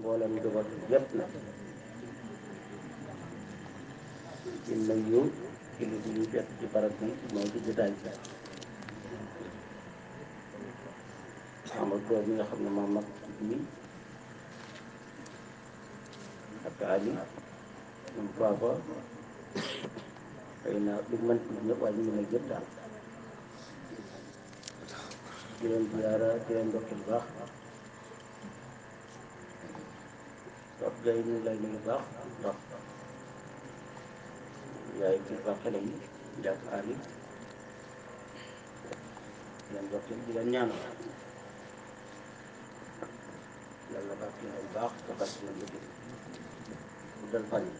mboolem njaboot yépp nag di nuyu kilifa yi fekk ci barab bi mooy ci jotaay bi Amadou Ba mi nga xam ne moo mag ci bii ak Ali ñoom Fafa xëy na li mën tudd ñëpp waaye ñu ngi lay jëpp daal di leen ziyaara di leen ndokkeel baax wax gay ñu ngi lay nuyu baax ndax yaay ci baax xale yi jàpp Ali di leen ndokkeel di leen ñaanal yàlla barke leen baax te barke leen liggéey bu dal fan yi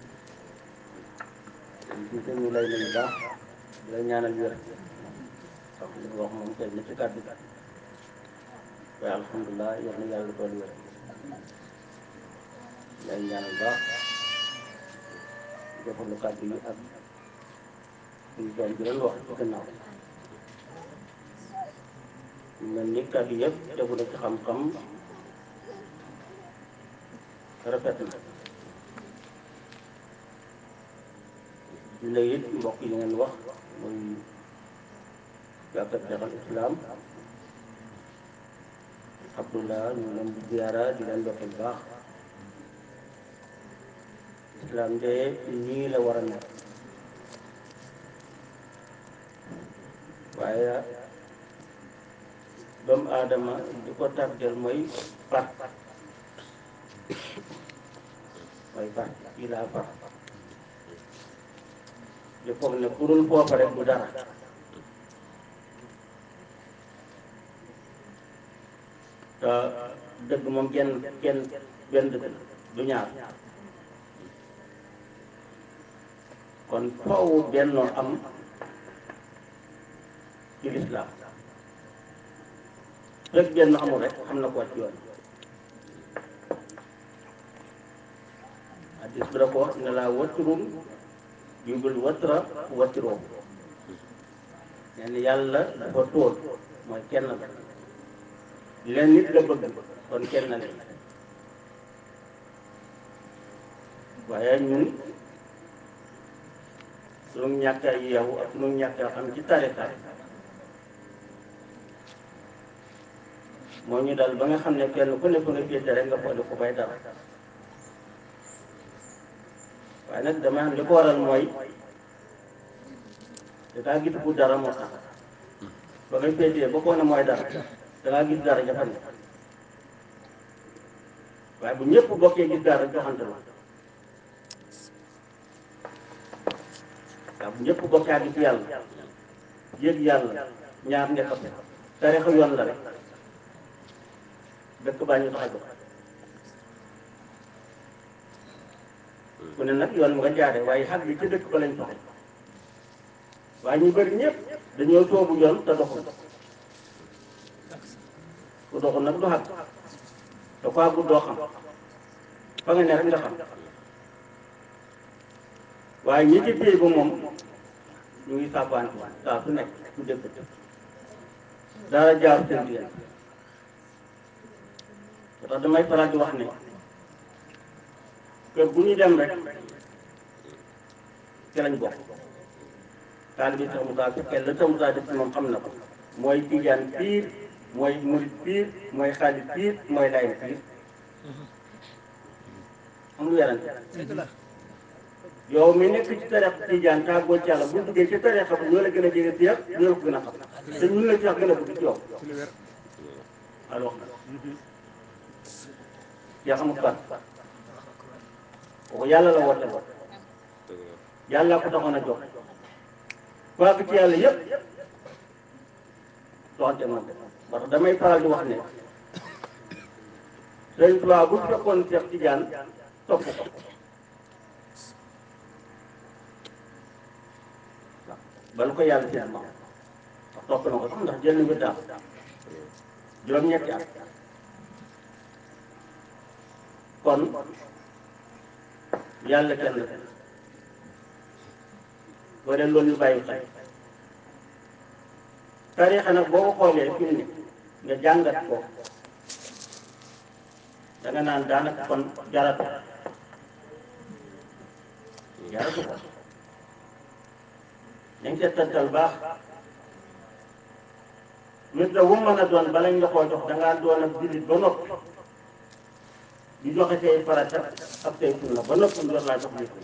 kon ñu lay nuyu baax di la ñaanal wér wax li wax moom tey na ci kàddu waaye alhamdulilah yal na yàlla doon wér lay ñaanal baax defalu kàddu yi ak suñu doom bi doon wax ci gannaaw mel ni kàddu yëpp tegu na ci xam-xam rafet na di la it mbokk yi ngeen wax muy jàkka Seexal Islam Abdullah ñu leen di ziyaara di leen ndokkeel baax islam de nii la war a nekk waaye doomu aadama di ko tardel mooy far mooy far kii laa far di foog ne ku dul foofa rek du dara te dëgg moom genn genn benn dëgg la du ñaar kon foowu bennoo am ci lislaam rek benn amul rek xam na ko ci yoon hadis bi da ko wax ne laa watrun jubul watra watroo nee na yàlla dafa tóol mooy kenn la leen nit la bëgg kon kenn la waaye ñun suñu ñàkk a yeewu ak suñu ñàkk a xam ci tarixa moo ñu dal ba nga xam ne kenn ku ne fa nga féete rek nga boole ko bay dara waaye nag dama am li ko waral mooy dangaa gis bu dara moo tax ba nga féetee ba koo ne mooy dara dangaa gis dara jafe ne waaye bu ñëpp bokkee gis dara joxante la waaw bu ñëpp bokkee gis yàlla yëg yàlla ñaar nga xam tarixa yoon la rek dëkk baa ñu tax a jox ku ne nag yoon mu nga jaare waaye xag bi ci dëkk ba lañ soxla waaye ñu bëri ñëpp dañoo soobu yoon te doxul ku doxul nag du xag da ko àggul doo xam fa nga ne rek nga xam waaye ñi ci téye ba moom ñu ngi sàbbante saa su nekk su dëkk dara jaaru seen diggante ba tax damay faral di wax ne kër bu ñu dem rek ci lañ bokk taal bi Cheikh Moussa fekkee la Cheikh Moussa def ci moom xam na ko mooy tijaan piir mooy murit piir mooy xaalis piir mooy layin piir amul werante yow mi nekk ci tareex tijaan tàggoo ci yàlla bu duggee ci tareexa ba ñoo la gën a jege si yëpp ñoo la ko gën a xam te ñun la ci wax gën a bëgg ci yow alors yaa xamul fan kooku yàlla la woote woon yàlla ko taxoon a jox waa ci yàlla yëpp doxante moom parce que damay faral di wax ne Sëñ Tuubaa bu fekkoon Seex Tijaan topp ko bala ko yàlla seen maam ndax topp na ko sax ndax jël na nga daal juróom-ñetti at kon yàlla kenn la boo dee loolu ñu bàyyi xel tariixa nag boo ko xoolee fi mu ne nga jàngat ko da nga naan daanaka kon jaratu jaratu ko dañ seet tantal baax nit la wu mën a doon balañ la koo jox da ngaa doon ak jullit ba noppi di joxe say farata ak say sunna ba noppi door laa jox nit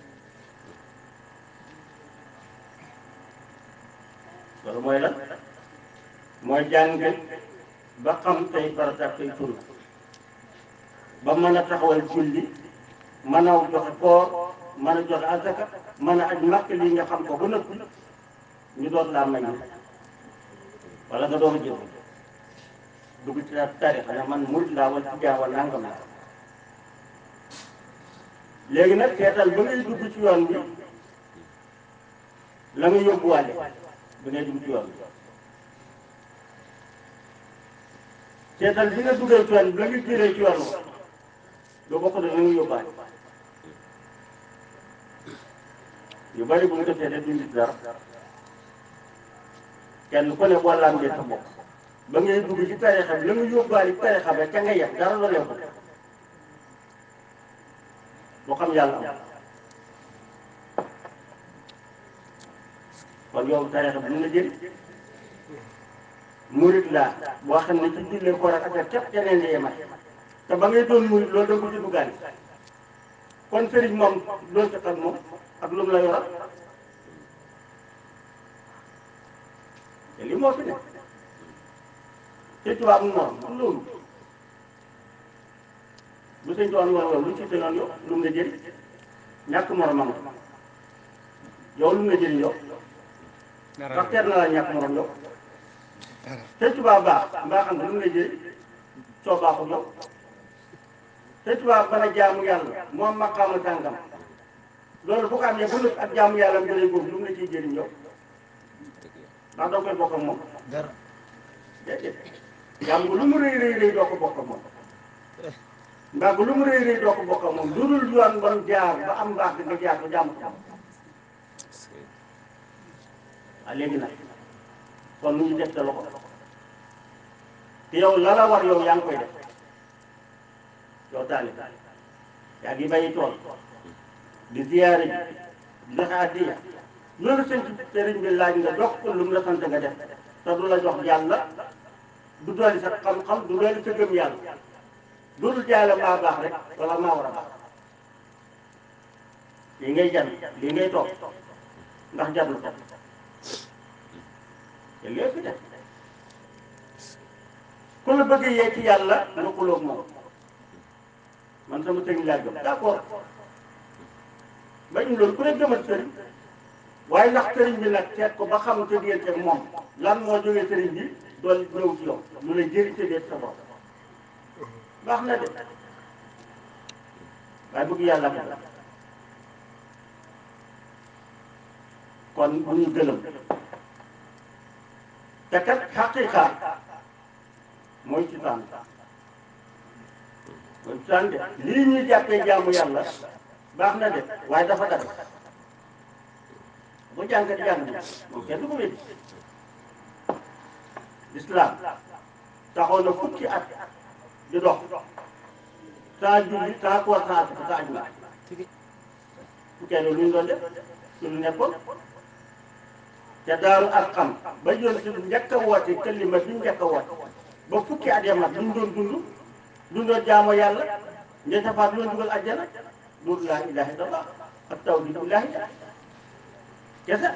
loolu mooy lan mooy jàng ba xam say farata ak say sunna ba mën a taxawal julli mën a joxe koor mën a joxe asaka mën a aj màkk lii nga xam ko ba noppi ñu doon laa may wala nga doon jël dugg ci tarixa ne man murid laa wala ci jaaw wala nangam laa léegi nag seetal ba ngay dugg ci yoon bi la nga yóbbuwaale ba ngay dugg ci yoon bi seetal bi nga duggee ci yoon bi la nga jëlee ci yoon wa lu bokk da la nga yóbbaale yu bari bu ñu ko seetee duñ gis dara kenn ku ne boo lambee sa bopp ba ngay dugg ci tarixa bi la nga yóbbaale tarixa ba ca nga yem dara la leen ko boo xam yàlla am kon yow tarixa bi dina jëriñ murit laa boo xam ne ci jullee koor ak affaire képp keneen la yemal te ba ngay doon murit loolu da nga ko ci duggaale kon sëriñ moom doo ci ak moom ak lu mu la yoral te li moo fi ne te tubaab mu morom du loolu bu sëñ tubaab morom yow lu ci tënoon yow lu mu la jëriñ ñàkk moromam yow lu mu la jëriñ yow ndax teer na la ñàkk morom yow te tubaab baax mbaa xam ne lu mu la jëriñ soo baaxul yow te tubaab mën a jaamu yàlla moom maqaama tàngam loolu bu ko amee bu nëb ak jaamu yàlla mu jëlee boobu lu mu la ciy jëriñ yow ndax doo koy bokk ak moom dara déedéet jàmm lu mu rëy rëy rëy doo ko bokk ak moom ndax lu mu rëy rëy doo ko bokk ak moom lu dul yoon ban jaar ba am mbaax nga jaar ba jàmm ko waaw léegi nag kon nu ñu def sa loxo te yow la la war yow yaa ngi koy def yow taali yaa ngi bàyyi tool di ziyaare ji di joxe addiya loolu sëñ sëriñ bi laaj nga jox ko lu mu la sant nga def te du la jox yàlla du dooli sa xam-xam du dooli sa gëm yàlla dootul jaale maa baax rek wala maa war a baax lii ngay jan lii ngay toog ndax jar na ko te lépp fi def ku la bëgg yee ci yàlla nga xuloog moom man sama sëriñ laa gëm d'accord bañ loolu ku ne gëmal sëriñ waaye ndax sëriñ bi nag seet ko ba xam sa diggante ak moom lan moo jógee sëriñ bi doon ñëw ci yow lu lay jëriñ sa biir sa bopp baax na de waaye bëgg yàlla ko kon bu ñu gëlëm te kat xaqiqa mooy ci tànn mooy ci tànn de lii ñuy jàppee jaamu yàlla baax na de waaye dafa dara bu jàngat jàng moom kenn du ko wéddi lislaam taxoon na fukki at di dox saa julli saa koor saa asaka saa aju fukkee loolu lu ñu doon def ci lu nekkoon te daaru ak xam ba yoon si njëkk a woote kalima bi njëkk a woote ba fukki at ya mat lu ñu doon dund lu ñu doon jaamoo yàlla ña safaat lu ñu dugal àjjana loolu laa ilaaha illallah ak tawhidu ilaahi kese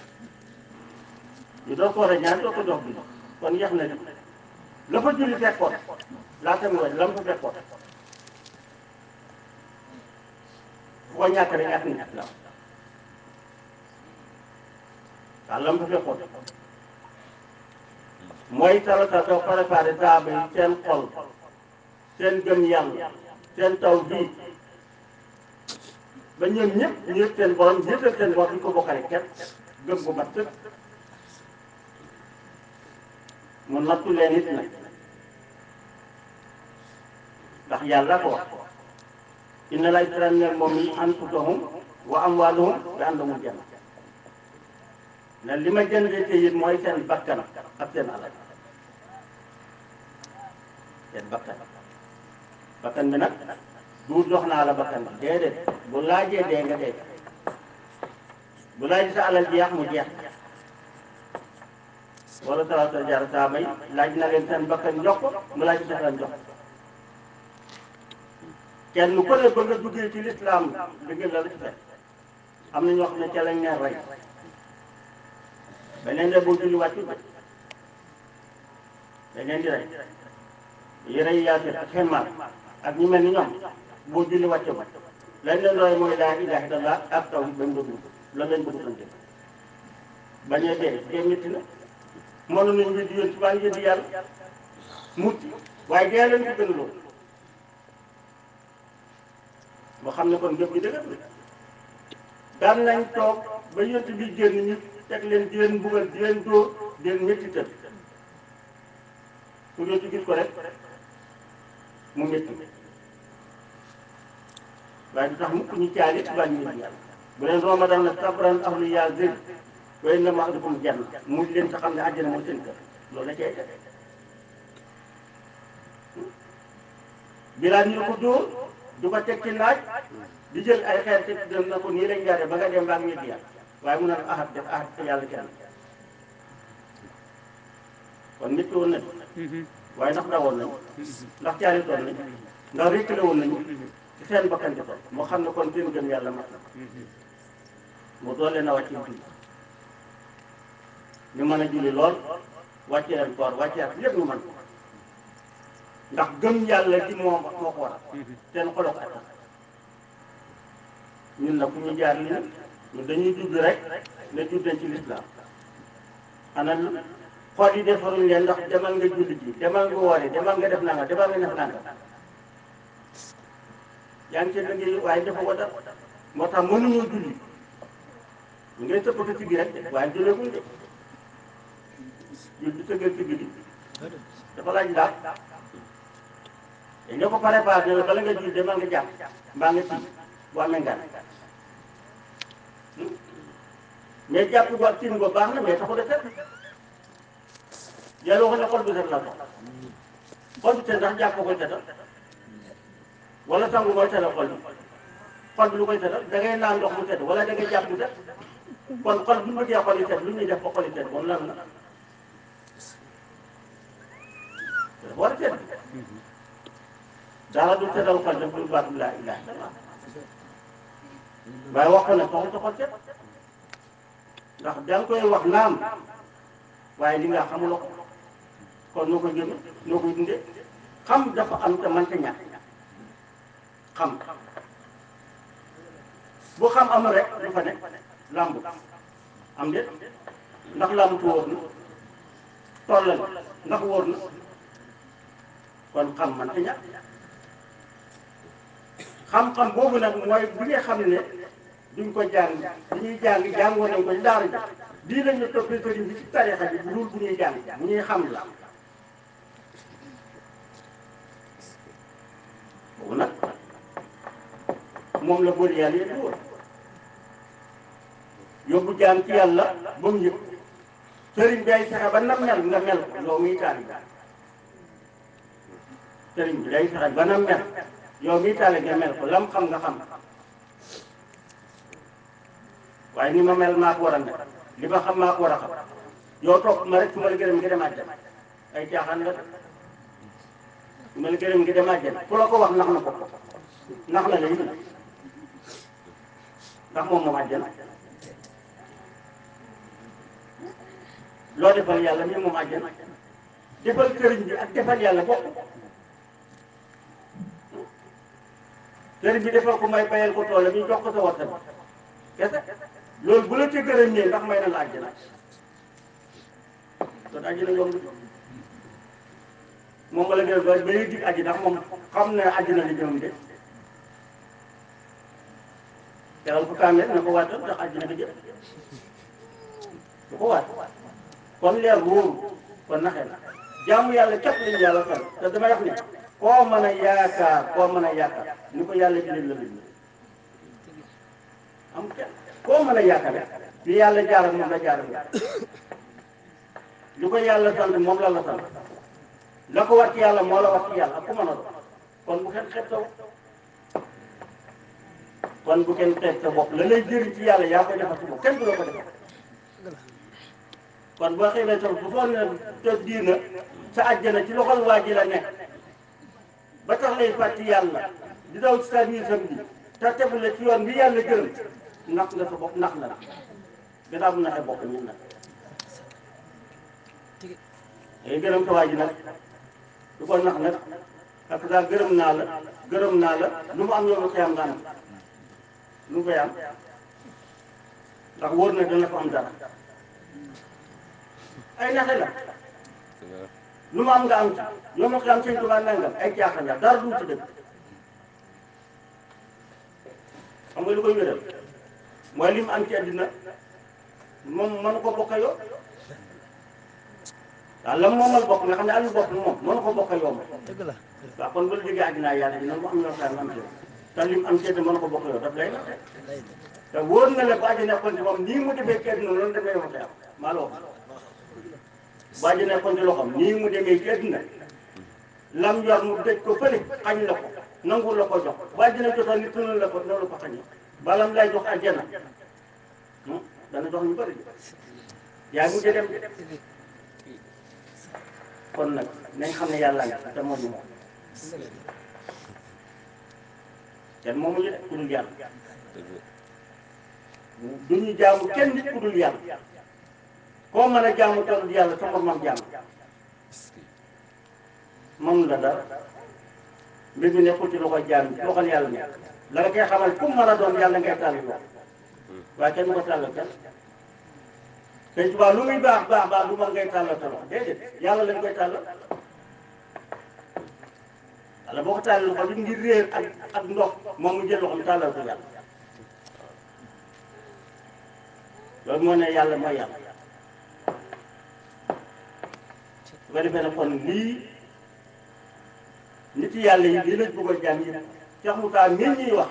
ñu doon ko war a ñaan doo ko jox bi kon yeex na li la fa julli fekkoon laata mu wàññi la mu fa fekkoon fu ko ñàkk rek ñàkk na la waaw la mu fa fekkoon mooy salata soo préparé saaba yi seen xol seen gëm yàlla seen taw bii ba ñoom ñëpp ñu yëg seen borom yëgal seen borom ñu ko bokkale kenn gëm bu mat sëkk mu nattu leen it nag ndax yàlla ko wax inna la isranne moom yi anfusahum wa amwaaluhum bi annahumul janna ne li ma jëndee te it mooy seen bakkan ak seen alal seen bakkan bakkan bi nag du jox naa la bakkan bi déedéet bu laajee dee nga dee bu laaj sa alal jeex mu jeex wala talaata jaar saa may laaj na leen seen bakkan jox ko mu laaj sa alal jox kenn ku ne ba nga duggee ci lislaam dëgg la la ci fekk am na ñoo xam ne ca lañ leen rey beneen de boo julli wàccu dañ leen di rey yi rey yaasir ak xemmaar ak ñu mel ni ñoom boo julli wàcce ba lañ leen roy mooy laa ilaaha illallaah ak taw bañ bëgg loolu lañ bëgg sante bañee dee dee métti na mënu nañ wéddi yoon ci baa ngi wéddi yàlla mucc waaye dee leen ko gën loolu moo xam ne kon ngëp gi dëgër na daan nañ toog ba yont bi génn ñu teg leen di leen mbugal di leen dóor di leen métti tëdd ku yont gis ko rek mu métti waaye du tax mukk ñu caali baa ñu wéddi yàlla bu leen ramadan na sabran ahlu yaa zël way na ma dafa mu jann muñ leen sa xam ne àjjana mooy seen kër loolu la cay def bilaal ñu ko dóor du ko teg ci naaj di jël ay xeer teg dem na ko nii lañ jaaree ba nga dem baa ngi wéddi yàlla waaye mun na la ahad def ahad te yàlla kenn kon nit woon nañ waaye ndax dawoon nañ ndax caali toon nañ ndax rékkale woon nañu ci seen bakkan di toll moo xam ne kon seen gëm yàlla mat na mu doon leen a wàcce julli ñu mën a julli lool wàcce leen koor wàcce ak lépp ñu mën ndax gëm yàlla di moo moo ko waral seen xolo ko attan ñun nag fu ñu jaar li ñun dañuy judd rek ne judd nañ ci lislaam ana xool yi defaruñ leen ndax demal nga julli ji demal nga woori demal nga def nanga demal nga def nanga yaa ngi ci liggéey waaye dafa ko dara moo tax mënuñoo julli ñu ngay sëppata ci gi rek waaye julleeguñ de jul di tëggal ci gi dafa laaj daal dañ ko préparé ne la bala nga julli demal nga jàpp mbaa nga tii bu amee ngan mais jàpp ko ak tin ko baax na mais taxu de set yàlla waxoon ne xol bu set la ko xol bu set ndax jàpp koy setal wala sangu mooy setal xol bi xol bi lu koy setal da ngay naan ndox mu set wala da ngay jàpp mu set kon xol bu ñu bëggee xol yi set lu ñuy def ba xol yi set kon lan la dafa war a set dara du setal xol def lu baatu laa ilaaha illallaah waaye wax ko ne soxla sa xol set ndax da nga koy wax naam waaye li nga xamuloo ko kon noo koy jëme noo koy dundee xam dafa am te mënta ñàkk xam bu xam amul rek du fa nekk làmb am déet ndax làmb tu wóor na tollal ndax wóor na kon xam mënta ñàkk xam-xam boobu nag mooy bi nga xam ne duñ ko jàng bu ñuy jàng jàngoon nañ ko ci daara ji lii la ñu toppee sëriñ bi ci tarixa bi bu dul bu ñuy jàng bu ñuy xam la boobu nag moom la boole yàlla yëpp woon yóbbu jaam ci yàlla ba mu yëg sëriñ bi ay fexe ba na mel nga mel ko yow miy taal sëriñ bi day fexe ba na mel yow miy taal nga mel ko lam xam nga xam waaye ni ma mel maa ko war a mel li ma xam maa ko war a xam yow topp ma rek su ma la gërëm nga dem àjjana ay caaxaan la su ma la gërëm nga dem àjjana ku la ko wax nax na ko nax na la it ndax moom moom àjjana loo defal yàlla mi moom àjjana defal sëriñ bi ak defal yàlla bokk sëriñ bi defal ko may bayal ko tool bi jox ko sa warta bi kese loolu bu la ca gërëm ñee ndax may na la àjjana kon àjjana yomb moom la gërëm ba ba ñuy dig àjji ndax moom xam ne àjjana li jëm de teral ko kaamel na ko waatal ndax àjjana bi jëm du ko waat kon leer wóoru kon naxee na jaamu yàlla képp lañu yàlla fan te damay wax ne koo mën a yaakaar koo mën a yaakaar ni ko yàlla jëlee la bind am kenn koo mën a yaakaar li yàlla jaaral moom la jaaral nga li ko yàlla sant moom la la sant la ko war ci yàlla moo la war ci yàlla ak ku mën a doon kon bu kenn xeeb sa bopp kon bu kenn xeeb sa bopp la lay jëriñ ci yàlla yaa koy defal sa bopp kenn du la ko defal kon boo xëy sa bu foog ne te diina sa àjjana ci loxol waa ji la nekk ba tax lay fàtti yàlla di daw ci sa biir sam bi te tegu la ci yoon bi yàlla gërëm nax nga sa bopp nax la la gannaaw bu naxee bopp ñun nag day gërëm sa waa ji nag du ko nax nag parce que daal gërëm naa la gërëm naa la lu mu am yow la koy am nga am lu mu koy am ndax wóor na dana ko am dara ay naxe la lu mu am nga am ci yow ma ko am sëñ Tuubaa nangam ay jaaxal la dara du ci dëgg xam nga lu koy wéral mooy li mu am ci àddina moom mënu ko bokk yow waaw la mu moomal bopp nga xam ne amul bopp moom mënu ko bokk yow dëgg la waaw kon bu la jógee àddina yàlla dina mu am ñoo xam ne am ci yow te li mu am ci àddina mënu ko bokk yow daf lay naxe lay te wóor na la bu àddina nekkoon ci moom nii mu demee ci àddina loolu demee yow am maa la wax bu àddina nekkoon ci loxoom nii mu demee ci àddina lam yor mu dëj ko fële xañ la ko nangu la ko jox bu àddina jotoon nit noonu la ko noonu la ko xañee balam lay jox àjjana hmm, dana jox ñu bëri yaa ngi dem kon nag nañ xam ne yàlla nga te moom ñu moom kenn moomu ñu de ku dul yàlla du ñu jaamu kenn nit ku dul yàlla koo mën a jaamu te dul yàlla sa moromam jaamu moom la dara mbir mi nekkul ci loxo jaam bi loxol yàlla nekk la nga koy xamal ku mën a doon yàlla ngay tàll loxo waaye kenn du ko tàllal kenn te tubaab lu muy baax baax baax du mën ngay tàllal sa loxo déedéet yàlla lañ koy tàllal wala boo ko tàllal loxo li ngir réer ak ak ndox moom mu jël loxoom tàllal ko yàlla loolu moo ne yàlla mooy yàlla su ko defee nag kon lii nit yàlla yi lii lañ bëgg a jaam yi Cheikh Moussa mii ñuy wax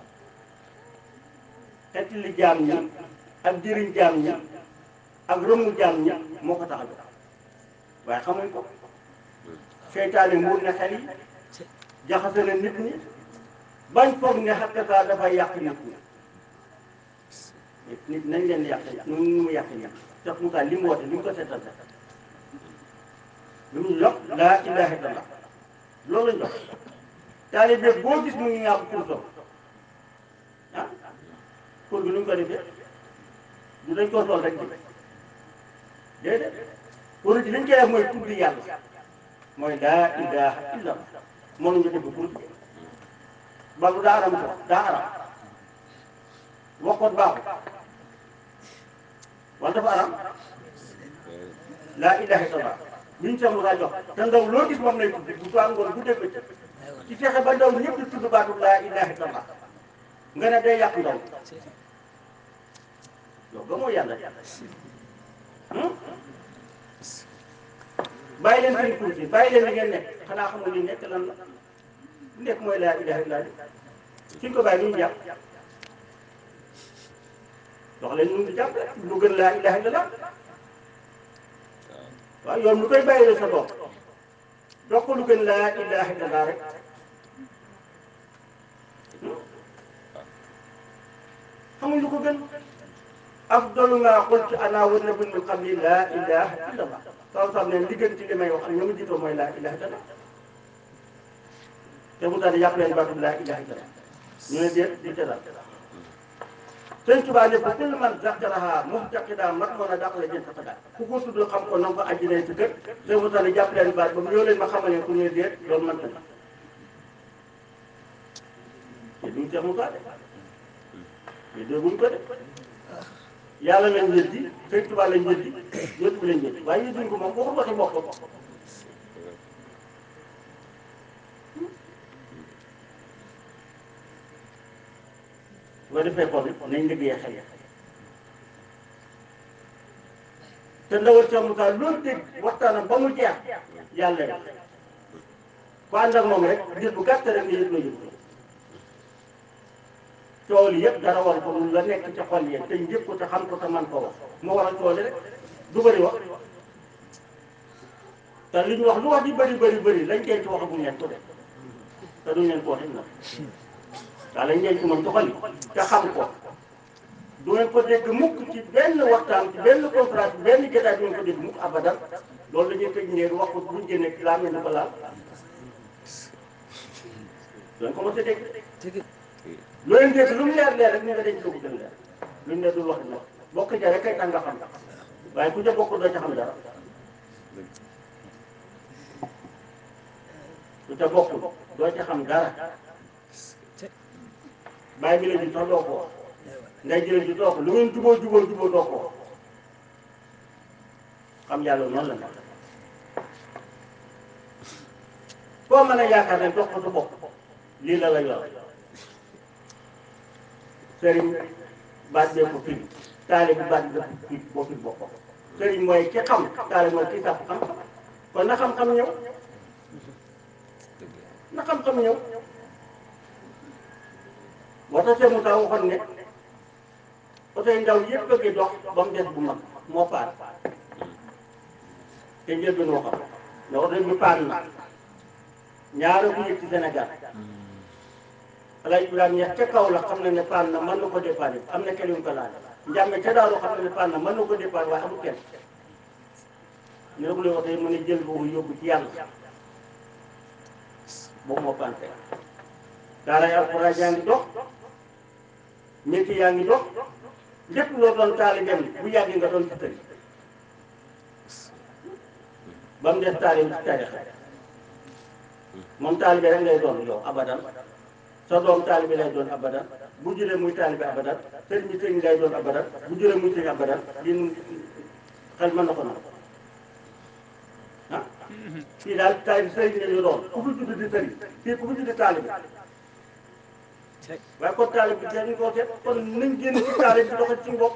xeet li jaam ñi ak jëriñ jaam ñi ak rëmu jaam ñi moo ko tax a jóg waaye xamuñ ko seytaane muur na xel yi jaxase na nit ñi bañ foog ne xakkata dafay yàq nit ñi nit nañ leen yàq nu mu yàq nit Cheikh Moussa li mu woote li mu ko seetal sax lu mu yokk laa ilaaha illallah loolu lañ jox taalibe boo gis mu ngi ñàkk kursam ah kur bi nu ñu ko defee du dañ koo sol rek di déedéet kur bi liñ koy def mooy tudd yàlla mooy laa ilaaha illallah mënuñu def kur bi balu daa aram ko daa aram waxoon baaxul wala dafa aram laa ilaaha illallah liñ Cheikh Moussa jox te ndaw loo gis moom lay tudd bu soo ngoon bu dégg bëccëg ci fexe ba ndaw ñëpp di tudd baatu laa ilaaha illallah nga ne day yàq ndaw yow ba moo yàlla bàyyi leen seen kur si bàyyi leen li ngeen nekk xanaa xamul li nekk lan la li nekk mooy laa ilaaha illallah suñ ko bàyyi lu ñu jàpp dox leen ñu ngi jàpp lu gën laa ilaaha illallah waaw yoon lu koy bàyyi sa bopp dox ko lu gën laa ilaaha illallah rek xamuñ lu ko gën afdalu maa qultu ana wa nabiyyu min qabli laa ilaaha illallah saw sam ne li gën ci li may wax ak ñoo ma jiitoo mooy laa ilaaha illallah te mu daal yàpp leen baatu laa ilaaha illallah ñu ne déet di ca daal sëñ Tuubaa ne ko kullu man zakaraha muhtaqidaa mat moon a dàq la jën taqadaa ku ko tudd xam ko nanga ko àjjinay si kër sëñ mu daal jàpp leen baat ba mu ñëw leen ma xamal ne ku ñu déet loolu man tamit te duñ Seex Musaa de mais dégguñ ko de yàlla lañ weddi sëñ Tuubaa lañ weddi yëpp lañ weddi waaye yëdduñ ko moom waxul waxi boppam bu ko defee kon nañ liggéeyee xel te ndawal Cheikh Moussa loolu dégg waxtaanam ba mu jeex yàlla rek ku ànd ak moom rek diir bu gàtt rek nga yëg loo yëg coow li yëpp dara war ko lu la nekk ci xol yi te njëkk ko te xam ko te man ko wax moo war a coow li rek du bëri wax te li ñu wax lu wax di bëri bëri bëri lañ koy ci wax bu ñett ko def te duñ leen ko waxee nag daa lañ leen ci mën doxali te xam ko du ngeen ko dégg mukk ci benn waxtaan ci benn contrat ci benn jotaay du ngeen ko dégg mukk abadan loolu la ñuy tëj ngeen wax ko buñ génnee ci laa mel ni ko laal doon ko mos a dégg lu leen dégg lu mu leer leer rek ñu nga denc lu ko gën leer lu ñu ne dul wax nag bokk ja rek kay tax nga xam waaye ku ca bokk doo ca xam dara ku ca bokk doo ca xam dara bàyyi bi la ji sax doo ko wax nday jële ji doo ko lu ngeen juboo juboo juboo doo ko wax xam yàlla noonu la nag koo mën a yaakaar ne dox ko sa bopp lii la la yor sëriñ baat bee ko firi taale bi baat bi dafa firi boo firi boppam sëriñ mooy ki xam taale mooy ki sàpp xam kon na xam-xam ñëw na xam-xam ñëw moo tax seen Moussa waxoon ne oto yi ndaw yëpp a ngi dox ba mu des bu mag moo paan te njël bi noo xam ne oto bi paan na ñaara bu yëg ci Sénégal Alaaji Ibrahima ñeex ca kaw la xam na ne paan na mën na ko dépanner am na kenn yu ko laal njàmme ca daaru xam na ne paan na mën na ko dépanner waaye amul kenn ñu ne ko lay waxee mu ne jël boobu yóbbu ci yàlla boobu moo paan tey daaray alxuraan yaa ngi dox métier yaa ngi dox lépp loo doon taalibeem bu yàggee nga doon ci tëri ba mu des taalib ci tarixa moom taalibe rek ngay doon yow abadan sa doom taalibe lay doon abadan bu juree muy taalibe abadan sëriñ bi sëriñ lay doon abadan bu juree muy sëriñ abadan lii nu xel mën na ko nag ah fii daal taalibe sëriñ la ñu doon ku fi judd di sëriñ fii ku fi judd taalibe waaye kon taalibe bi dañu ko seet kon nañ génn ci taalibe bi doxal ci bopp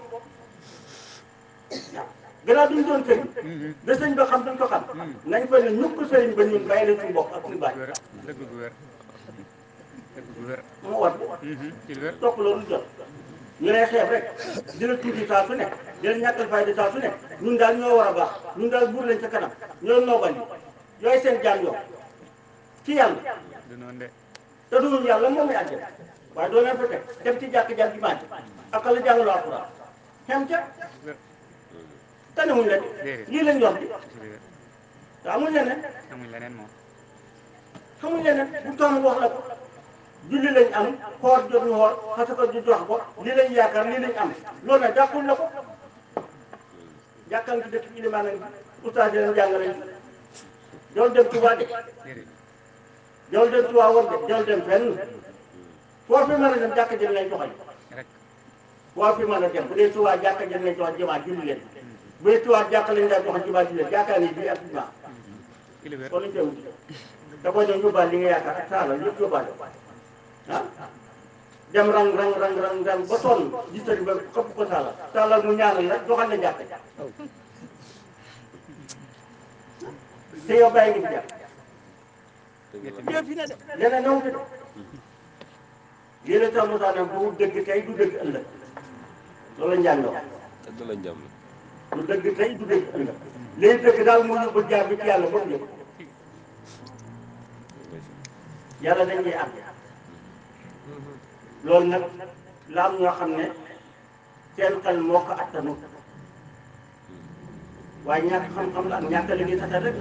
waaw gannaaw duñ doon sëriñ da sëriñ ba xam duñ ko xam nañ fa ne ñukk sëriñ ba ñun bàyyi leen suñu bopp ak suñu bàyyi dëgg gu wér dëgg gu wér moo war ci lu wér topp loolu jot ñu lay xeeb rek di la tuuti saa su nekk di la ñàkkal fayda saa su nekk ñun daal ñoo war a baax ñun daal buur lañ ca kanam ñoo noogal yi yooyu seen jaam yow ci yàlla du noonu de te dugul yàlla moom la àjjana waaye doo leen fa teg dem ci jàkk-jàkk ji màcc ak la jàngaloo alxuraan xem ca wér tanewuñ la Déedéet. lii lañ yor di ci lu wér te amuñ leneen amuñ leneen moom xamuñ leneen bu toon wax la ko julli lañ am xoor jot ñu xoor xasaka ju jox ko lii lañ yaakaar lii lañ am loolu nag jàppul la ko jàkkaan ci dëkk ilimaan nañ ustaas yi leen jàng nañ jool dem Tuubaa de déedéet jool dem Tuubaa war de jool dem fenn foo fi mën a dem jàkka jën lay joxañ rek foo fi mën a dem bu dee Tuubaa jàkka jën lay joxañ jumaa julli leen bu dee Tuubaa jàkka lañ lay joxañ jumaa julli leen jàkkaan yi bii ak jumaa ci lu wér kon lañ koy wuti da koy ñëw yóbbaale li nga yaakaar ak saala yëpp yóbbaale ah dem rang rang rang rang rang ba sonn gis tëri ba xëpp ko saala saala mu ñaanal rek doxal na jàkk te yow bàyyi nga fi jàkk yow fi ne de leneen naw fi de lii la tax mu tax nag bu dëgg tey du dëgg ëllëg loolu la njàng wax dëgg la njàm du dëgg tey du dëgg ëllëg léegi dëgg daal moo yóbbu jaar bi ci yàlla ba mu yëg yàlla dañuy am loolu nag la am ñoo xam ne seen xel moo ko attanu waaye ñàkk xam-xam la ak ñàkk liggéey sax rek la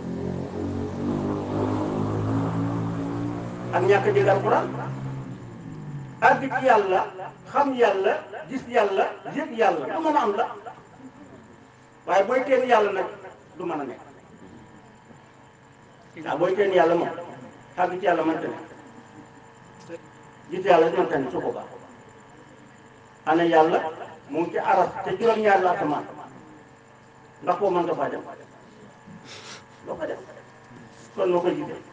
ak ñàkk dégg alxuraan àgg ci yàlla xam yàlla gis yàlla yëg yàlla du mën a am la waaye booy teen yàlla nag du mën a nekk waaw booy teen yàlla moom àgg ci yàlla mënta ne gis yàlla mënta ne su ko baax ana yàlla mu ngi ci aras te juróom-ñaari asamaan ndax koo mën nga faa dem doo ko def kon noo koy gisee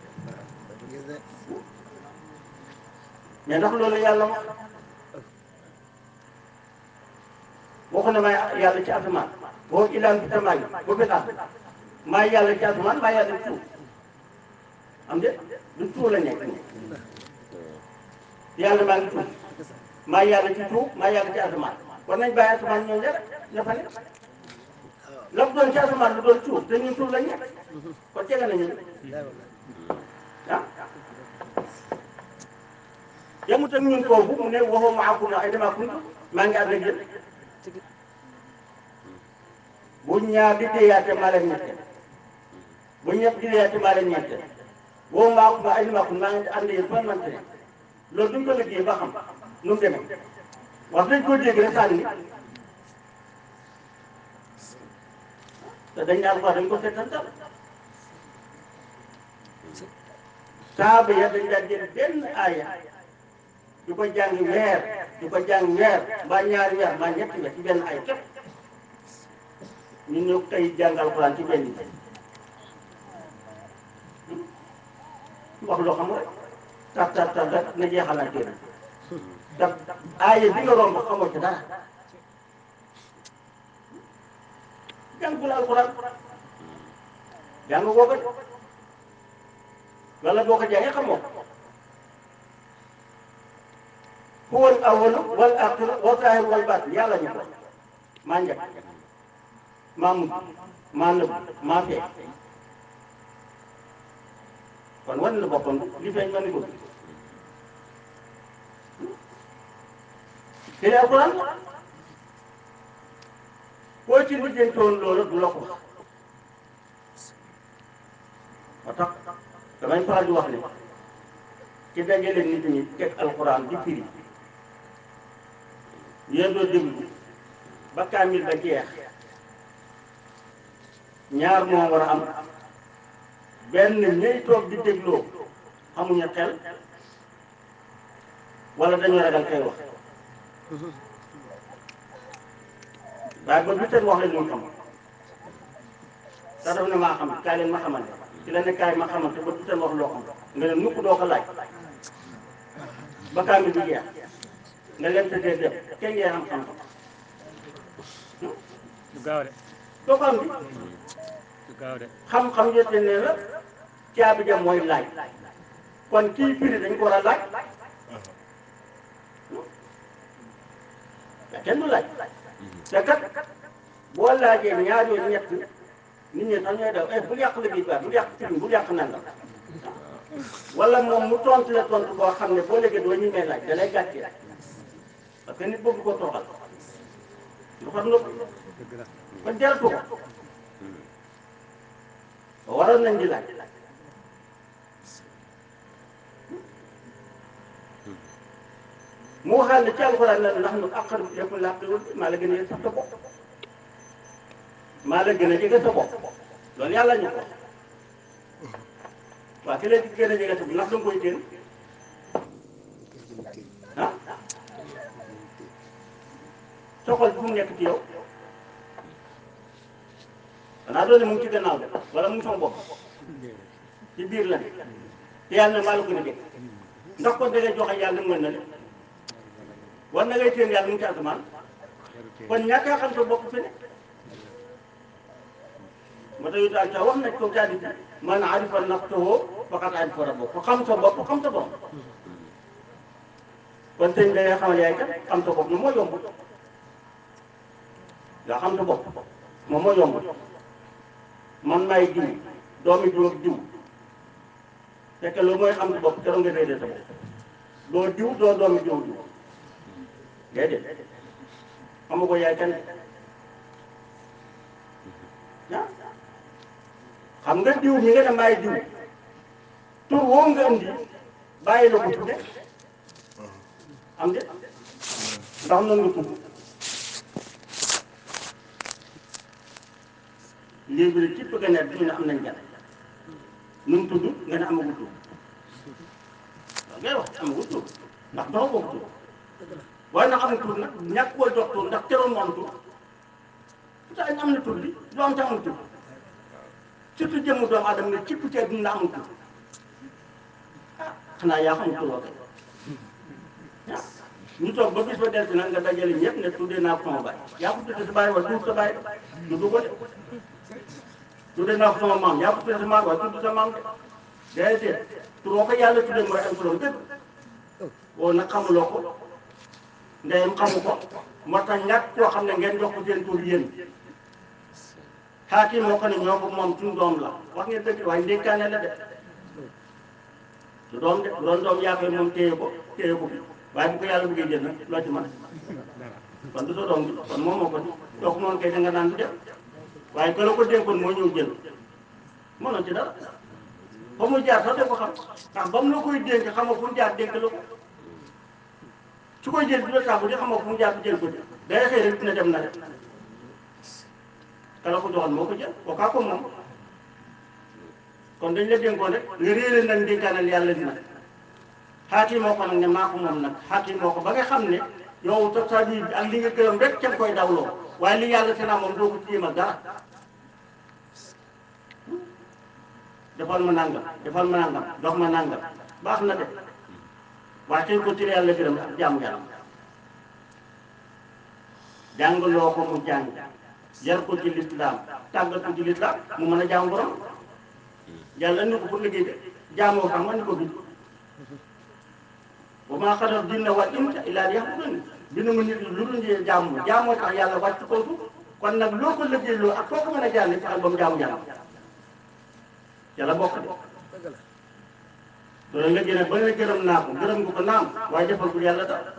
mais ndax loolu yàlla wax waxu ne may yàlla ci asamaan boo ilaan bi samaay ba fi laal maa yàlla ci asamaan maa yàlla ci suuf am de du suuf la nekk yàlla maa ngi suuf maa yàlla ci suuf maa yàlla ci asamaan war nañ bàyyi asamaan ñoom ña ña fa ne la mu doon ci asamaan lu doon suuf te ñun suuf lañ nekk kon jege nañu ah yamut ak ñun foofu mu ne waxoo maakum ay dama kuntu maa ngi ànd ak yéen bu ñaar di déyaate maa leen ñette bu ñett di déyaate maa leen ñette waxoo maakum ay dama kuntu maa ngi ànd yéen fan man ne loolu duñ ko liggéey ba xam nu mu demee wax dañ ko dégg rek sànni te dañ daan wax dañ ko seetantal saaba ya dañ daan jël benn aaya di ko jàng weer di ko jàng weer mbaa ñaari weer mbaa ñetti weer ci benn ay képp ñu ñëw tey jàng alxuraan ci benn bi wax loo xam rek tar tar tar rek na jeexalaat téere te aaya bi nga romb xamoo ci dara jàngul alxuraan jàng boo ko wala boo ko jàngee xamoo huwa al awwal wal aaxir wal zaahir wal baatin yàlla ñu ko maa njëkk maa mujj maa nëbb maa feeñ kon wan na boppam li feeñ ma ni ko te alxuraan koo ci lijjantoon loolu du la ko wax moo tax damay faral di wax ne ci dajale nit ñi teg alxuraan di firi yéen doo déglu ba kaamil ba jeex ñaar moo war a am benn ñuy toog di dégloo xamuñu xel wala dañoo ragal kay wax waaye ba du seen wax leen ñu xam te daf ne maa xam kaay leen ma xamante ci la ne kaay ma xamante ba du seen wax loo xam nga ne nukk doo ko laaj ba kaamil bi jeex nga leen tëddee dem kenn ngeen am xam du gaaw de doo ko am bi du gaaw de xam-xam yette ne la caabi ja mooy laaj kon kii firi dañ ko war a laaj mais kenn du laaj te kat boo laajee ñaar yooyu ñett nit ñi sax ñooy daw eh bul yàq liggéey bi bul yàq firi bul yàq nangam wala moom mu tontu la tontu boo xam ne boo léegi doo ñu may laaj da lay gàccee parce que nit bëgg ko toogal lu xam nga dëgg la kon jaratu ko waroon nañ di laaj mu waxaat ne ci alxuraan la ndax nu aqar bi yëpp làq maa la gën a yëg sax sa bopp maa la gën a jege sa bopp loolu yàlla ñu ko waaw ki la gën a jege sa bopp ndax da nga koy téen ah soxal bu mu nekk ci yow xanaa doone mu ngi ci gannaaw de wala mu ngi sama bopp ci biir la ne te yàlla ne maa la gën a jege ndax kon da ngay joxe yàlla mën na le war na ngay téen yàlla mu ngi ci asamaan kon ñàkk a xam sa bopp fi ne moo tax yu daal ca wax nañ ko daal di man arifa nafsahu faqad arifa rabbahu ku xam sa bopp xam sa bopp kon sëñ da ngay xamal yaay kat xam sa bopp moom moo yomb nga xam sa bopp moom moo yomb man maay diw doomi diw ak diw fekk loolu mooy xam sa bopp keroog nga réeré sa bopp doo diw doo doomi diw diw déedéet xamu ko yaay kan ah xam nga diw mi nga ne maay diw tur woo nga indi bàyyi la ko tudde am de ndax noonu nga tudd léegi nag ci bëgg a nekk ñu ne am nañ gan nu mu tudd nga ne amagul tur waaw ngay wax amagul tur ndax doxal boobu tur waaye nag amul tur nag ñàkk koo jox tur ndax teroon mu am tur pourtant ñu am na tur bi du am te amul tur surtout jëmmu doomu aadama ne cipp cee dund amul tur ah xanaa yaa xamul tur wa kay ah ñu toog ba bis ba delsi nag nga dajale ñëpp ne tuddee naa ko sama baay yaa ko tuddee sa baay wala tudd sa baay du du ko de tuddee naa ko sama maam yaa ko tuddee sa maam wala tudd sa maam de déedéet tur woo ko yàlla tuddee mooy am turam dëgg woo nag xamuloo ko ndeyam xamu ko moo tax ñàkk koo xam ne ngeen jox ko seen tur yéen xaakim moo ko ne ñoo ko moom suñu doom la wax ngeen dëgg waaye ndénkaane la de du doom de bu doon doom yaa koy moom téye ko téye ko bi waaye bu ko yàlla bëggee jël nag loo ci mën kon du sa doom bi kon moom moo ko di doo ko moom kay da nga naan du dem waaye ka la ko dénkoon moo ñëw jël mënoon ci dara ba mu jaar sax da ko xam ndax ba mu la koy dénk xamoo fu mu jaar dénk la ko su koy jël di la saabu di xamoo fu mu jaar jël ko de day xëy rek dina dem na rek ka la ko joxoon moo ko jël koo kaa ko moom kon dañ la dénkoon rek nga réere nag dénkaanal yàlla dina xaati moo ko nag ne maa ko moom nag xaati moo ko ba nga xam ne yow sa sa bi ak li nga gërëm rek ca koy dawloo waaye li yàlla te naa moom doo ko tiima dara defal ma nangam defal ma nangam dox ma nangam baax na de waaye tey ko tiré yàlla gërëm ak jaamu yàlla jàngaloo ko mu jàng yar ko ci lislaam tàggat ko ci lislaam mu mën a jaamu borom yàlla indi ko pour liggéey de jaamoo xam nga ni ko bind wa maa xalaqtu jinna wal insa illaa liya'buduun bindu ma nit lu dul njëriñ jaamu ma jaamoo tax yàlla wàcc ko kon nag loo ko liggéey loo ak foo ko mën a jàll fexeel ba mu jaamu yàlla yàlla bokk de loolu nga gën a ba nga gërëm naa ko gërëm nga ko naam waaye defal ko yàlla daal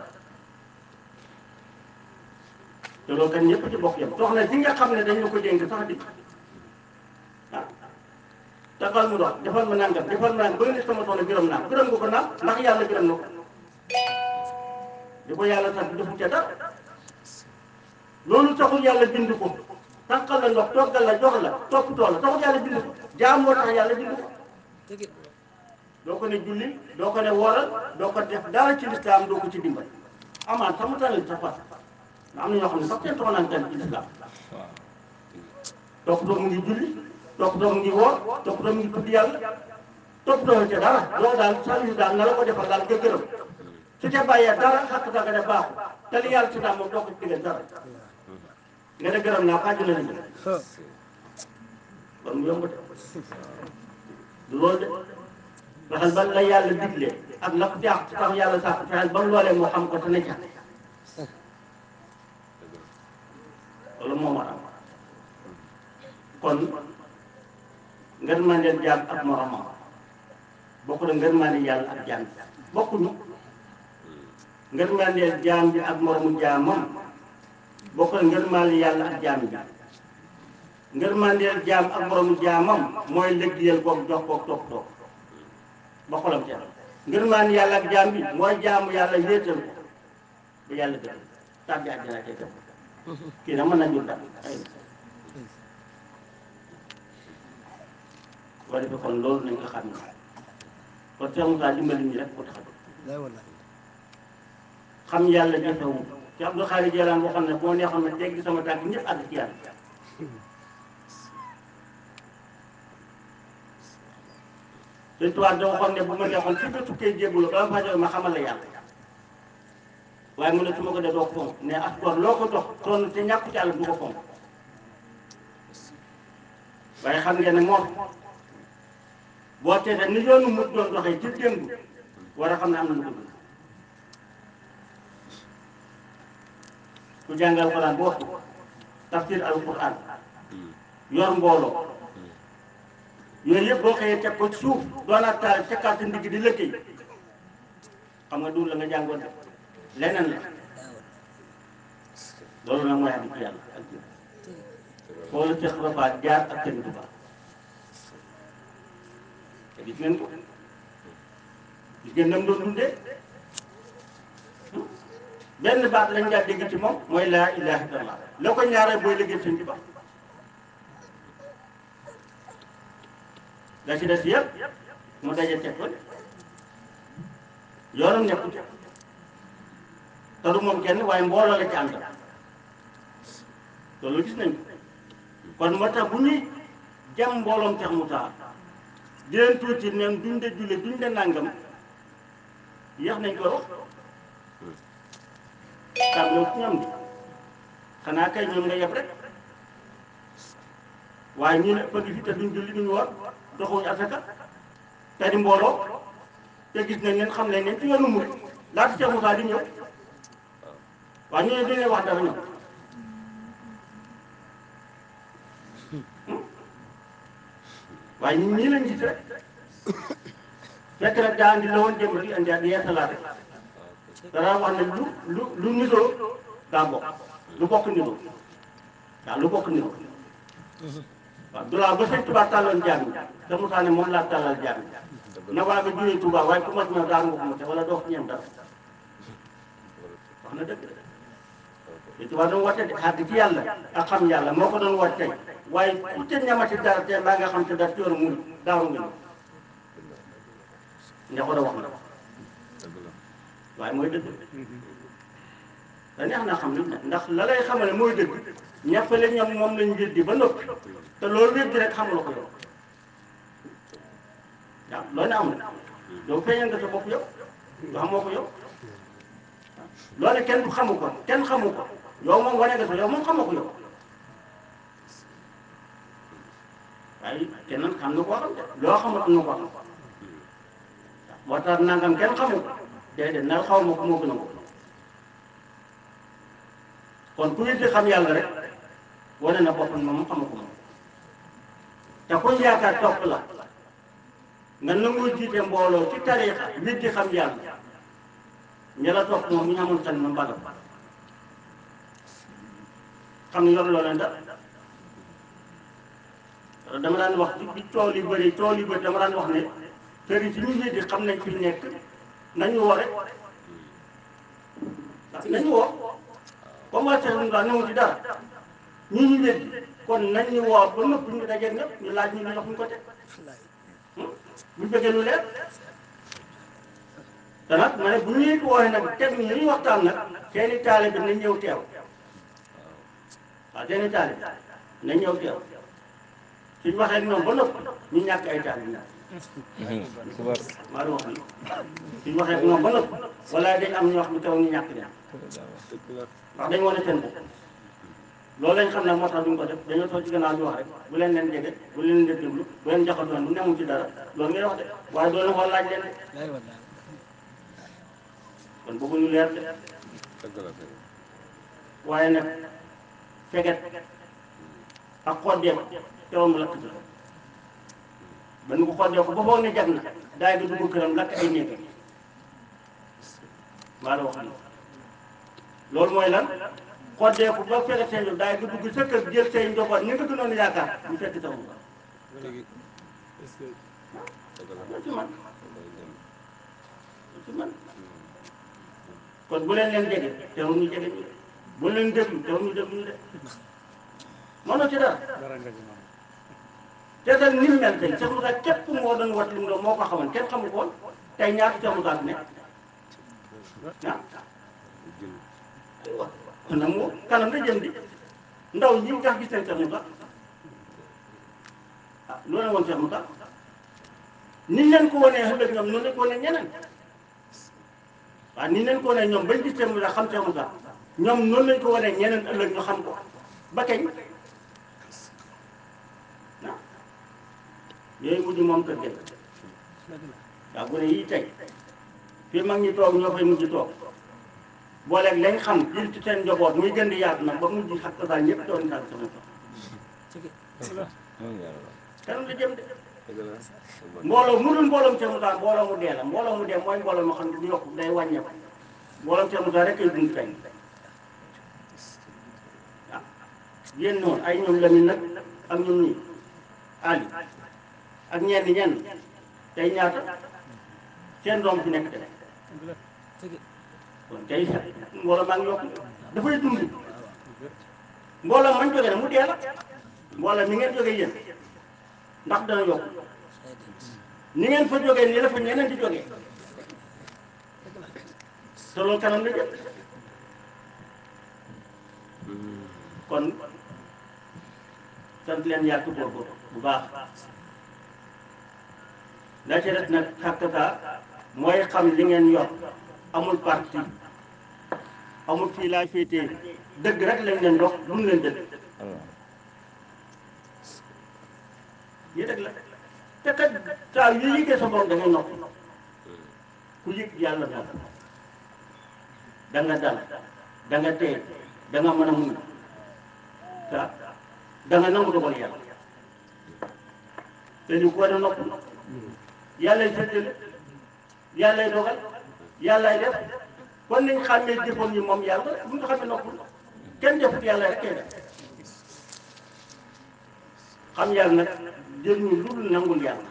te loolu kan ñëpp ci bokk yam soxna si nga xam ne dañ la ko dénk sax di ah defal mu dox defal ma nangam defal ma nangam ba nga ne sama soxna gërëm naa ko gërëm nga ko naam ndax yàlla gërëm na ko di ko yàlla sax defu ca dara loolu taxul yàlla bind ko tànqal la ndox toggal la jox la toppatoo la taxul yàlla bind ko jaam moo tax yàlla bind ko doo ko ne julli doo ko ne wooral doo ko def dara ci lislaam doo ko ci dimbal amaan sax mu tànnal sa fas nga am na ñoo xam ne sax seen toxanaan tan ci lislaam toppatoo mu ngi julli toppatoo mu ngi woor toppatoo mu ngi tudd yàlla toppatoo ca dara loolu daal service daal na la ko defal daal nga gërëm su ca bàyyee dara xàq sa nga def baaxu te li yàlla si daal moom doo ko ci digal dara nga ne gërëm naa xaaju la liggéey kon mu yomb de du loolu de fexeel ba la yàlla digle ak la ko jaax tax yàlla sax fexeel ba mu loolee moo xam ko te ne ca loolu moo war a am kon ngeen mën leen jaam ak moromam bokk na ngeen mën yàlla ak jaam bi bokkuñu ngeen mën leen jaam bi ak moromu jaamam bokk na ngeen mën yàlla ak jaam bi ngeen mën leen jaam ak moromu jaamam mooy liggéeyal koog jox koog topp toog ba xolam ca ngeen mën yàlla ak jaam bi mooy jaamu yàlla wéetal ko ba yàlla gën tàbbi àjjana ca def kii nag mën na jur dara ay boo defee kon loolu nañ ko xam ne kon Cheikh Moussa dimbali ñu rek ko tax a jóg xam yàlla jafewul ci Abdou Khari Jelaan waxoon ne boo neexoon ne teggi sama tànk ñëpp àgg ci yàlla Sëñ Tuubaa da waxoon ne bu ma neexoon fi nga tukkee jéggulu ba ma fa ma xamal la yàlla waaye mu ne su ma ko dee doo ko fonk ne as gor loo ko dox sonn te ñàkk ci àll du ko fonk waaye xam ngeen ne moom boo teetee ni yoonu mu doon doxee ci démb war a xam ne am na lu ko dund ku jàngal Alxuraan boo ko tafsir alquran yor mbooloo yooyu yëpp boo xëyee teg ko ci suuf doonaat taal tekkaat sa ndigg di lëkkëy xam nga du la nga jàngoon def leneen la loolu nag mooy àgg ci yàlla ak jëf foo la Cheikh Rafa jaar ak seen Tuubaa te gis ngeen ko gis ngeen nam doon dundee benn baat lañ daa dégg ci moom mooy laa ilaha illallah la ko ñaaree booy liggéey seen Tuubaa la ci des yëpp mu daje teg ko yoonam nekku ci te du moom kenn waaye mbooloo la ci àndal loolu gis nañ ko kon moo tax bu ñuy jam mbooloom Cheikh Moussa di leen tuuti neen duñ de julle duñ de nàngam yéex nañ ko wax tàmbale ci ñoom di xanaa kay ñoom nga yeb rek waaye ñu ne pëgg fi te duñ julli duñ woor doxuñu asaka te di mbooloo te gis nañ leen xam nañ leen ci yoonu murid laata Cheikh Moussa di ñëw waaye ñu ne duñ leen wax dara ñoom waaye ñun ñii lañ gis rek fekk nag daa andi la woon jëm di andi ak yeesalaate dara wax ne lu lu lu nitoo daa bokk lu bokk nitoo waaw lu bokk nitoo waaw du laa ba sëñ Tuubaa tàllal jaam yi te Musaa ne moom laa tàllal jaam yi na waa nga jógee Tuubaa waaye ku mat na daa nga ko mu te wala doo ko ñeem dara wax na dëgg te Tuubaa doon woote de xàgg ci yàlla ak xam yàlla moo ko doon woote tey waaye ku te ñamati dara te mbaa nga xam te dara coono mu daaru nga ña ko da wax na waaye mooy dëgg te neex na xam li ndax la lay xamale mooy dëgg ñàppale ñoom moom lañ weddi ba noppi te loolu weddi rek xamula ko yow waaw loolu ne amul yow feeñal nga sa bopp yow yoo xamoo ko yow loolu kenn du xamu ko kenn xamu ko yow moom wane nga sa yow moom xamoo ko yow waaye kenn xam na koo xam de loo xamul am na ko xam moo tax nangam kenn xamu ko déedéet nal xaw ma ko moo gën a ko kon ku weddi xam yàlla rek wane na boppam moom xamu ko moom te kuñ yaakaar topp la nga nangoo jiite mbooloo ci tariixa weddi xam yàlla ña la topp moom ñu amul xel ma mbagal xam ne yor loo leen dara dama daan wax bi tool yu bëri tool yu bëri dama daan wax ne kër yi ci ñu weddi xam nañ fi nekk nañu woo rek nañu woo comme waa Seydou Ndola ñëw ci dara ñu ñu weddi kon nañ ñu woo ba nëpp ñu dajeeg ñëpp ñu laaj ñu ñu jox ñu ko teg bu bëggee lu leer te nag ma ne bu ñuy wooye nag teg ñu ñuy waxtaan nag seeni taale bi nañ ñëw teew waaw seeni taale bi nañ ñëw teew suñ waxee ak ñoom ba nëpp ñu ñàkk ay taale bi maa doon wax ni suñ waxee ak ñoom ba nëpp wala dañ am ñu wax lu teew ñu ñàkk ña ndax dañ wane seen bopp loolu lañ xam ne moo tax duñ ko def dañoo toog ci gannaaw di wax rek bu leen leen jege bu leen leen déglu bu leen jaxatoon bu newul ci dara loolu ngay wax de waaye doo leen xool laaj leen de kon bëgguñu leer de waaye nag feget ak xoddeek teewam lakk bi ba nu ko xoddee ko ba foog ne jag na daay ga dugg këram lakk ay néeg maa la wax ni loolu mooy lan xoddee ko ba feget seen daay ga dugg sa kër jël say njaboot ñi nga gënoon yaakaar ñu fekk taw ba loolu ci man loolu ci man kon bu leen leen jege teewul ñu jege ñu bu leen déglu teewul ñu déglu ñu de mënoo ci dara dara nga ci man te nag ni mu mel tey Cheikh Moussa képp moo doon wat li mu doon moo ko xamoon kenn xamu ko woon tey ñaata Cheikh Moussa fi nekk ah aywa kon nag moo kanam la jëm di ndaw ñi nga gis nañ Cheikh Moussa ah loolu la woon Cheikh Moussa ni leen ko wanee ëllëg ñoom noonu lañ ko wanee ñeneen waaw ni leen ko wanee ñoom bañ gis Cheikh Moussa xam Cheikh Moussa ñoom noonu lañ ko wanee ñeneen ëllëg ñu xam ko ba kañ ah yooyu mujj moom kër gi waaw bu ne yii tey fii mag ñi toog ñoo fay mujj toog booleeg lañ xam jël ci seen njaboot muy gën di yaatu nag ba mujj xat ko daal ñëpp doon daal sama toog kanam la jëm de mbooloo mu dul mbooloom Cheikh Moussa mbooloo mu dee la mbooloo mu dee mooy mbooloo moo xam ne du yokk day wàññeeku mbooloom Cheikh Moussa rek ay dund tey waaw yéen noonu ay ñoom Lamine nag ak ñoom ñii Ali ak ñenn ñenn tey ñaata seen doom fi nekk de kon tey mbooloo maa ngi yokk dafay dund mbooloo mañ jógee ne mu dee la mbooloo mi ngeen jógee yéen ndax dana yokk ni ngeen fa jógee nii la fa ñeneen di jógee te loolu kanam la jëm kon sant leen yàgg góorgóorlu bu baax la ci des nag xàqta mooy xam li ngeen yor amul parti amul fii laa féetee dëgg rek lañ leen dox lu mu leen dëgg yi dëgg la te kat saa yu yëgee sa borom da ngay noppi ku yëg yàlla noppi da nga dal da nga tey da nga mën a muñ ah da nga nangu dogal yàlla te ñu ko war a noppi yàlla séddale yàllay dogal yàllay def kon nañ xàmmee jëfoon yi moom yàlla bu ñu xamee noppul kenn defut yàlla rek kay def xam yàlla nag jël ñu lu dul nangul yàlla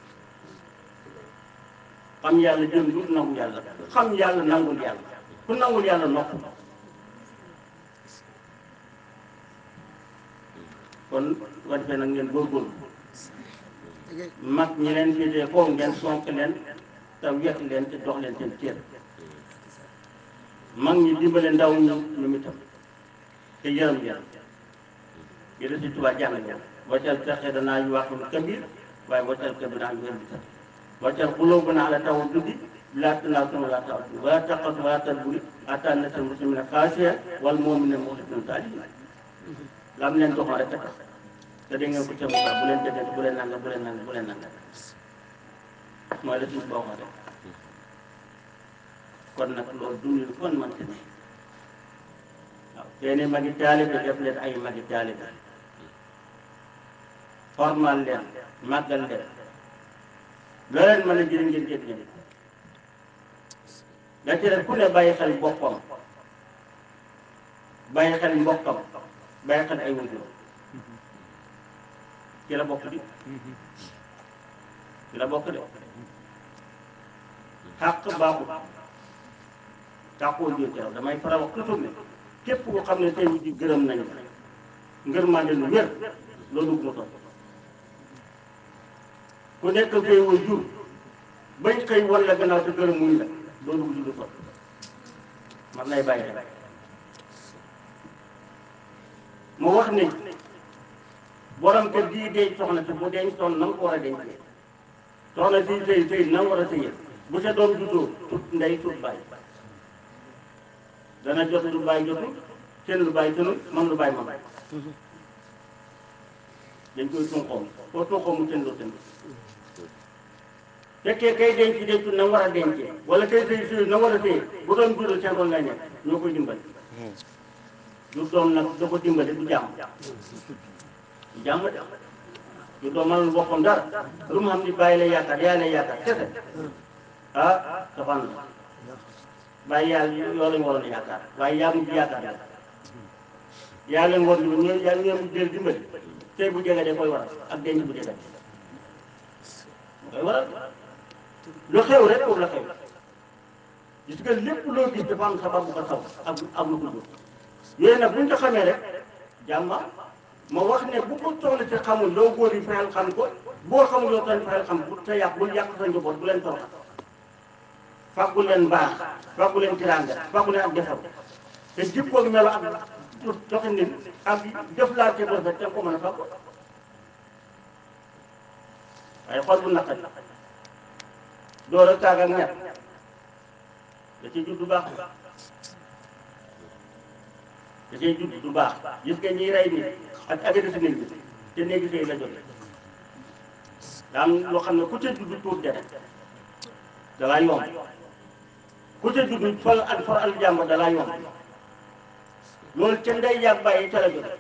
xam yàlla jël lu dul nangul yàlla xam yàlla nangul yàlla ku nangul yàlla nopp kon bu ko defee nag ngeen góorgóorlu mag ñi leen féetee foofu ngeen sonk leen te wekk leen te dox leen seen cër mag ñi dimbale ndaw ñi ñoom itam te yërëm leen yéen si tubaab jàng ñoom waccal texe danaa yu waxul kabir waaye waccal kabir naa yu wér bi sax waccal xuloo bu naa la taw duddi laa tanaa sunu laa taw wala taqat wala tadburi ataa na seen muslimina xaasiya wal mu'minina muxlisin saalihin la am leen doxoon rek a tax te da ngeen ko ca Moussa bu leen jëndee bu leen nanga bu leen nanga bu leen nanga mooy la suñu boo rek kon nag loolu dundul kon man ci ne waaw seeni magi taalibe def leen ay magi taalibe formal leen màggal leen loo leen mën a jëriñ ngeen jël jëriñ da ci def ku ne bàyyi xel boppam bàyyi xel mbokkam bàyyi xel ay wujur ci la bokk di ci la bokk de xàq baaxul xàqoo jël ci raw damay faral wax toujours ne képp koo xam ne tey wujj gërëm nañu ngërmande lu wér loolu mu topp ku nekk koy wujur bañ xëy wan la gannaaw te gërëm muñ la loolu wujj du topp man lay bàyyi xel mu wax ne borom kër gii denc soxna si bu denc toon na nga ko war a dencee soxna si sëy sëy na nga war a sëyee bu sa doom juddoo tut ndey tut bàyyi dana jot lu bàyyi jotul seen lu bàyyi tënul man lu bàyyi ma bàyyi dañ koy tunqoom foo tunqoom mu seen lu tënul fekkee kay denc denc na nga war a dencee wala kay sëy sëy na nga war a sëyee bu doon juddoo seen doon nga ñekk ñoo koy dimbali lu doom nag da ko dimbali du jàmm du jàmm de lu doom mënul boppam dara lu mu xam ni bàyyi la yaakaar yaa lay yaakaar kese ah dafan la bàyyi yàlla yoo lañ waroon a yaakaar waaye yaa mujj yaakaar yàlla yaa leen war ñu ñoo yaa ñoo mujj jël dimbali tey bu jege de koy waral ak denc bu jege koy waral lu xew rek foofu la xew gis nga lépp loo gis dafa am sabab bu ko saw ak ak lu ko jur yooyu nag buñ ko xamee rek jàmma ma wax ne bu ko soxla ci xamul loo góor yi fexeel xam ko boo xamul yow tamit fexeel xam bu te yàq bul yàq sa njaboot bu leen toroxal fàggu leen baax fàggu leen tiraanga fàggu leen ak defar te jikkoog melo ak doxalin ak jëflante bu rafet te ko mën a fàggu waaye xol bu naqari door a taag ak ñett da ci judd baax da cee judd du baax gis nga ñiy rey nit ak agressé nit ñi te néegi sëy la jóge daa am loo xam ne ku ca judd tuur deret dalaa yomb ku ca judd fal ak far al jàmbur dalaa yomb loolu ca ndey yàgg bàyyi ca la jóge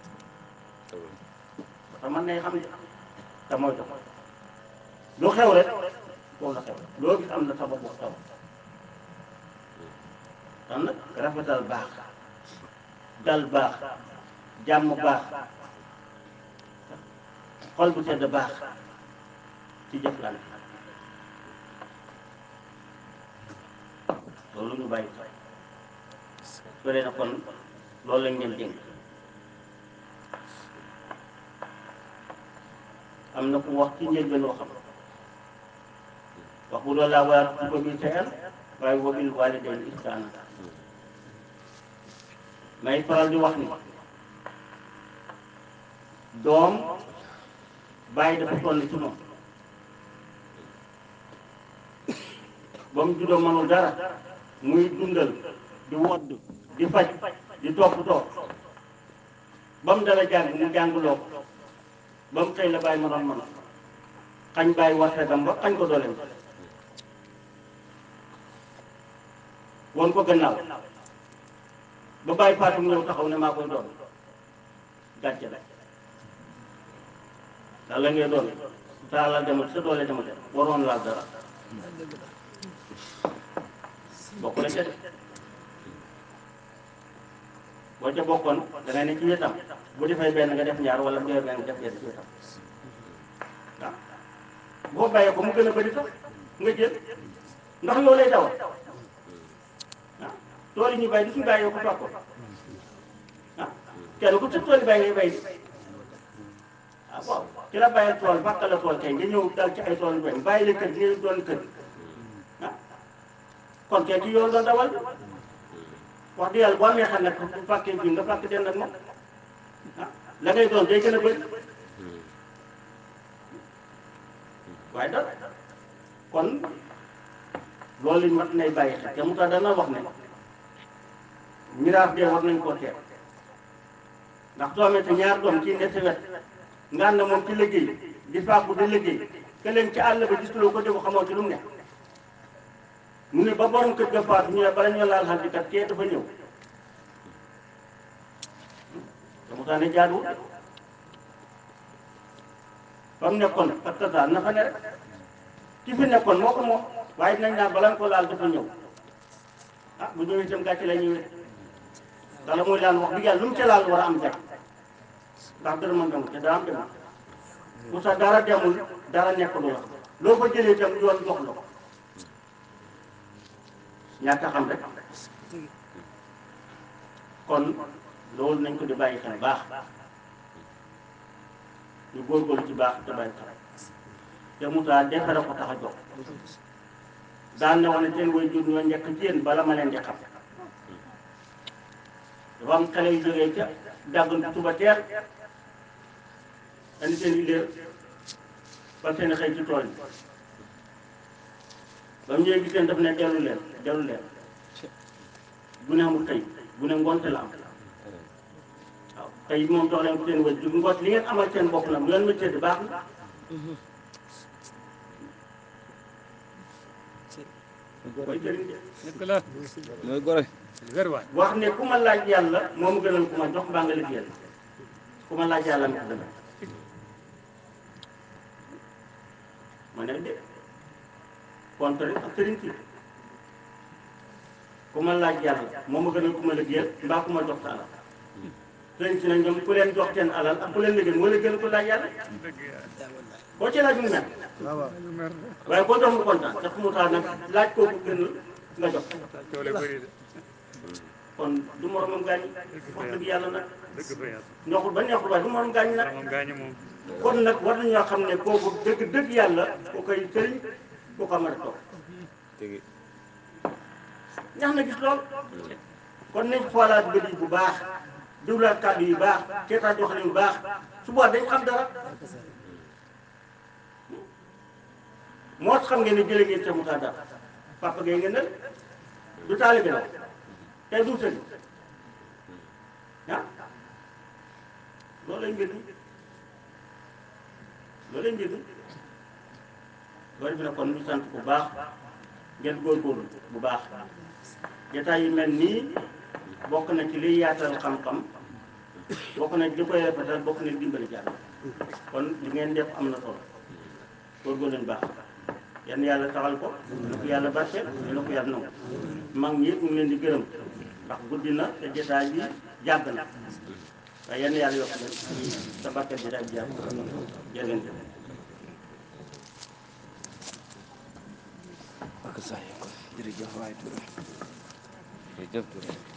te man nay xam ne te mooy tax lu xew rek foofu la xew loo gis am na sabab bu taw kon nag rafetal baax dal baax jàmm baax xol bu sedd baax ci jëflante loolu ñu bàyyi su dee na kon loolu lañ leen dénk am na ku wax ci njëlbeen waxam wax bu loolu laa war a ko bi seen waaye wa bil waalidayni ihsaana may faral di wax ni doom bàyyi dafa toll ci moom ba mu juddoo mënul dara muy dundal di wodd di faj di toppatoo ba mu dala jàng mu jàngloo ko ba mu xëy la bàyyi ma doon mën xañ bàyyi wartegam ba xañ ko dooleem woon ko gannaaw ba bàyyi Fatou ñëw taxaw ne maa koy doon gàcce la daal la ngay doon sa alal demul sa doole demul waroon laal dara bokk la ca de boo ca bokkoon da ngay ne ci wetam bu defee benn nga def ñaar wala bu defee benn nga def benn ci wetam waaw boo bàyyee ko mu gën a bëri sax nga jël ndax yow lay dawal ah tool yi ñu bay di suñu bàyyee ko toog ko ah kenn ku ci tool yi bay ngay bay di ah waaw ki la bàyyee tool bàq la tool kay nga ñëw dal ci ay tool yu bay bàyyi la kër gi nga doon kër ah kon kay ci yoon doon dawal wax dëgg yàlla boo amee xam ne bu fàkkee fii nga fàkk den ak moom ah la ngay doon day gën a bëri waaye da kon loolu it mat nay bàyyi xel te mu tax dana wax ne miraas de war nañ koo teel ndax soo amee te ñaar doom kii ne sa wet nga ànd moom ci liggéey di fàggu di liggéey ke leen ci àll ba gisuloo ko defu xamoo ci lu mu ne mu ne ba borom kër ga faatu ñu ne bala ñu laal xal kat kee dafa ñëw te mu tax ne jaaduwul fa mu nekkoon ak tasaar na fa ne rek ki fi nekkoon moo ko moom waaye dinañ naan bala nga ko laal dafa ñëw ah bu ñëwee itam gàcce la ñëwee dala muy daan wax bi yàlla lu mu ca laal war a am gàcce ndax dara mën demul te dara am demul bu sax dara demul dara nekkul la loo fa jëlee itam yoon jox la ko ñàkk a xam rek kon loolu nañ ko di bàyyi xel baax ñu góorgóorlu ci baax te bàyyi xel te mu taal defare ko tax a jox daan na wane seen way jur ñoo njëkk ci yéen bala ma leen di xam dafa am xale yu jógee ca dàggantu suba teel andi seen i léer ba seen xëy ci tool yi ba mu ñëwee gis leen daf ne dellu leen dellu leen bu ne amul xëy bu ne ngonte la am waaw tey moom jox leen ko seen way jur ngoot li ngeen amal seen bopp nag bu ngeen ma tëdd baax na koy jëriñ de dëgg la mooy gore wér waay wax ne ku ma laaj yàlla moo ma gënal ku ma jox mbaa nga liggéeyal ku ma laaj yàlla ma ko gënal ma ne de contre ak sëriñ si ku ma laaj yàlla moo ma gënal ku ma liggéeyal mbaa ku ma jox sa alal sëriñ si nag ñoom ku leen jox seen alal ak ku leen liggéeyal moo la gën ku laaj yàlla dëgg yàlla boo ci laaj mu mel lu mer waaye boo jox mu kontaan te fu mu taal nag laaj kooku gën nga jox coole bëri de kon du moromam gaañ wax dëgg yàlla nag dëgg fa yàlla neexul ba neexul waaye du morom gaañ nag moom gaañu moom kon nag war nañoo xam ne kooku dëgg dëgg yàlla ku koy sëriñ ku ko mën a toog tegi ñax na gis lool kon nañ xoolaat bët yi bu baax diwlaat kàddu yu baax seetaat doxalin yu baax su boobaa dañ xam dara moo xam ngeen ne jële ngeen ca Moussa Dara papa gay ngeen ne du taalibe la tey du sëriñ ah loolu lay mbir mi loolu lay mbir mi loolu bi nag kon ñu sant bu baax ngeen góorgóorlu bu baax jotaay yu mel nii bokk na ci liy yaatal xam-xam bokk na ci li koy rafetal bokk na ci dimbali jàll kon li ngeen def am na solo góorgóorlu leen baax yan yàlla taxal ko na ko yàlla barkeel na ko yàlla nangu mag ñi mu ngi leen di gërëm ndax guddi na te jotaay bi jàgg na waaye yan yàlla yokk leen sa barkeel jotaay bi jàgg jërë ngeen jëf ak saa yi ko jërëjëf waay Touré jërëjëf Touré